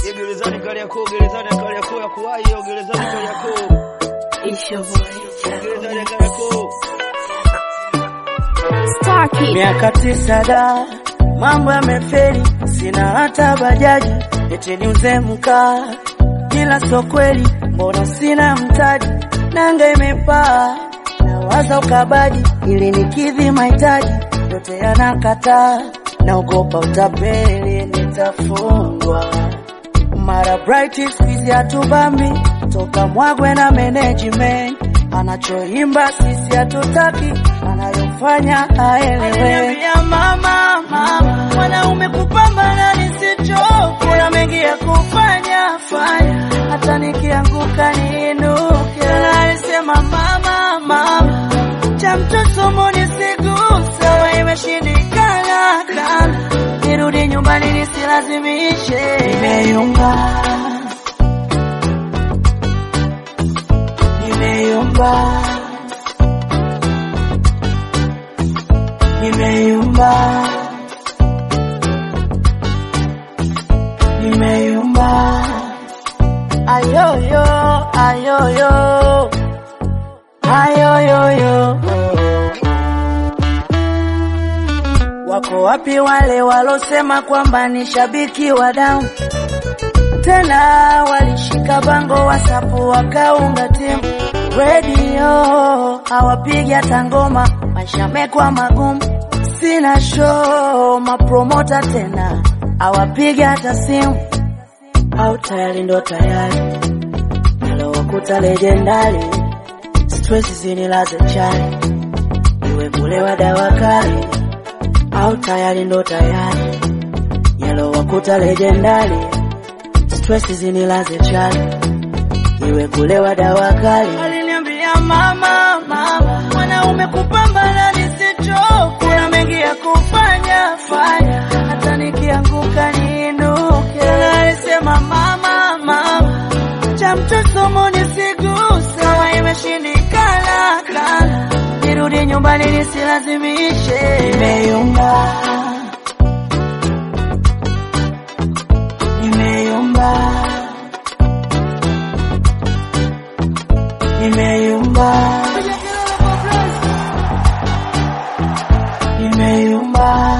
Ya gerezani Kariakoo, gerezani ya Kariakoo ya kuwahi hiyo gerezani Kariakoo. Gerezani ya Kariakoo. Star Kid. Miaka tisa da, mambo yamefeli, sina hata bajaji, eti niuze mkaa, ila sio kweli, mbona sina mtaji, nanga imepaa, nawaza ukabaji, ili nikidhi mahitaji, yote yanakataa, naogopa utapeli, nitafungwa mara bright squeeze hatubambi toka mwagwe na management anachoimba sisi hatutaki anayofanya aelewe mama mama mwanaume kupambana nisichoke kuna mengi ya kufanya fanya hata nikianguka niinuke alisema mama mama cha mtoto nisiguse wa imeshindikana kana nirudi nyumbani nisilazimishe nimeyumba nimeyumba nimeyumba nimeyumba ayoyo ayoyo ayoyoyo Wako wapi wale walosema kwamba ni shabiki wa damu? Tena walishika bango wasapu wakaunga timu redio, hawapigi hata ngoma, maisha mekwa magumu, sina show, mapromota tena hawapigi hata simu, au tayari ndo tayari nalowakuta lejendari, stress zinilaze chali, iwe kulewa dawa kali au tayari ndo tayari yalo wakuta legendari stress zinilaze chali iwe kulewa dawa kali aliniambia mama mama mwanaume kupambana nisichoke kuna mengi ya kufanya fanya hata nikianguka niinuke alisema mama mama cha mtoto nisiguse kama imeshindikana kana nirudi nyumbani nisilazimishe nimeyumba nimeyumba nimeyumba nimeyumba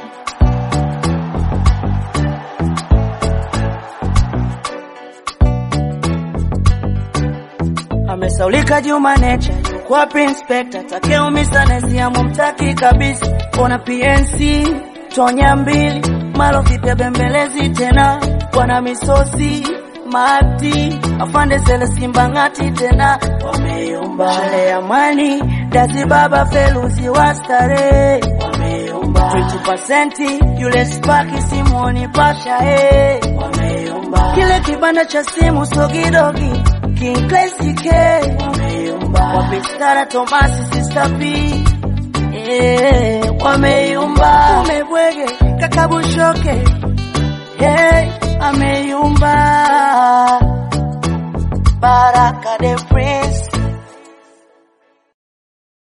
amesaulika Juma Nature yuko wapi inspector takeo misanesi amumtaki kabisa ona PNC tonya mbili malo vipya bembelezi tena bwana misosi mati afande zele simba ngati tena wameyumba shale amani dazi baba feluzi wa starehe wameyumba 20% yule spaki simoni pasha eh wameyumba kile kibanda cha simu sogidogi King Classy K wameyumba wapistara Tomasi Sister P eh wameyumba umebwege kakabushoke hey ameyumba Baraka the Prince